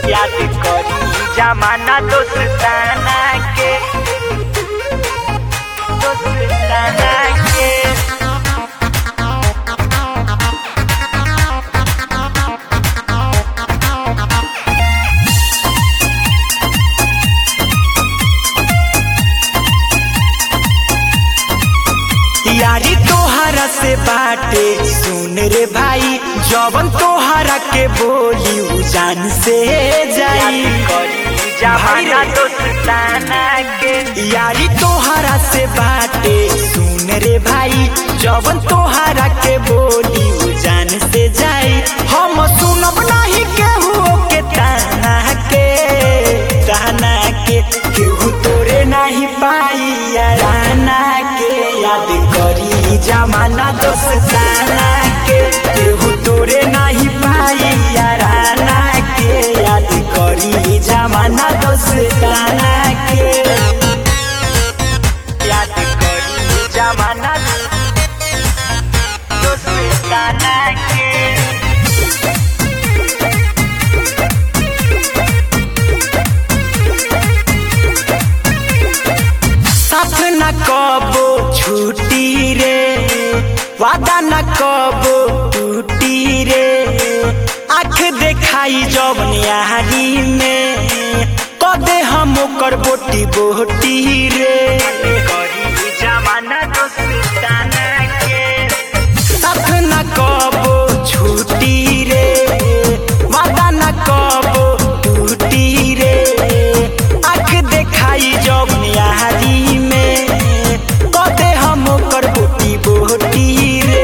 याद करी जमाना दोस्ताना के दोस्ताना के यारी तोहरा से बाटे सुन रे भाई जवन तोहरा के बोली उ जान से जाई जमाना दोस्ताना के यारी तोहरा से बाटे सुन रे भाई जवन तोहरा के बोली उ जान से जाई हम सुनब नहीं केहू के ताना के ताना के केहू तोरे नहीं पाई याराना के याद करी जमाना दोस्ताना के केहू तोरे नहीं पाई याराना के याद करी जमाना दोस्ताना के याद करी जमाना दोस्ताना के साथ न कबो छुट्टी रे वादा न कबो टूटी रे आँख देखाई जवन यारी में कदे हम ओकर बोटी बोटी रे जमाना दोस्ताना के साथ न कबो छुट्टी रे वादा न कबो टूटी रे आँख देखाई जब यारी में कदे हम ओकर बोटी बोटी रे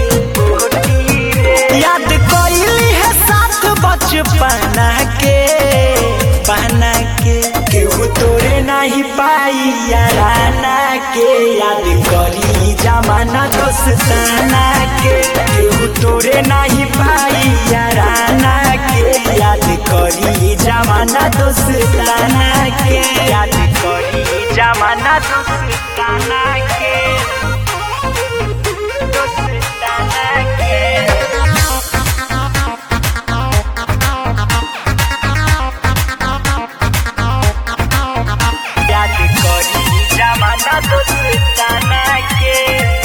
याद कइली है साथ बचपना के पहना के केहू तोरे नहीं पाई याराना के याद करी जमाना दोस्ताना के केहू तोरे नहीं पाई याराना के याद करी जमाना दोस्ताना के याद करी जमाना दोस्ताना के दोस्ताना के याद करी जमाना दोस्ताना के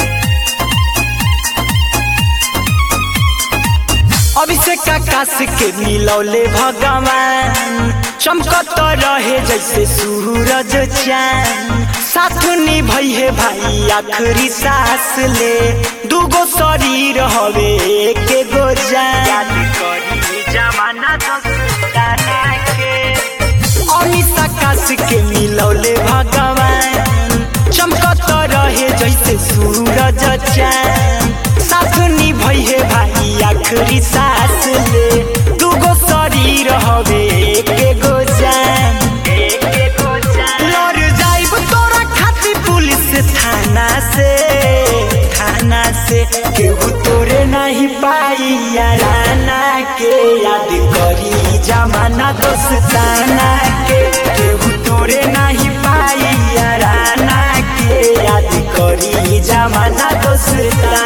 अभिषेक आकाश के मिलौले भगवान चमकत रहे जैसे सूरज चांद साथ निभई है भाई आखिरी सांस ले दूगो शरीर हवे के गो जान जमाना दोस्ताना के अनिस आकाश के मिलौले भगवान चमकत रहे जैसे सूरज चांद साथ निभई है भाई आखिरी सांस ले दूगो शरीर हवे के गो जान लड़ जाइब तोरा खातिर पुलिस थाना से थाना से केहू तोरे नहीं पाई याराना के याद करी जमाना दोस्ताना के केहू तोरे नहीं पाई याराना के याद करी जमाना दोस्ताना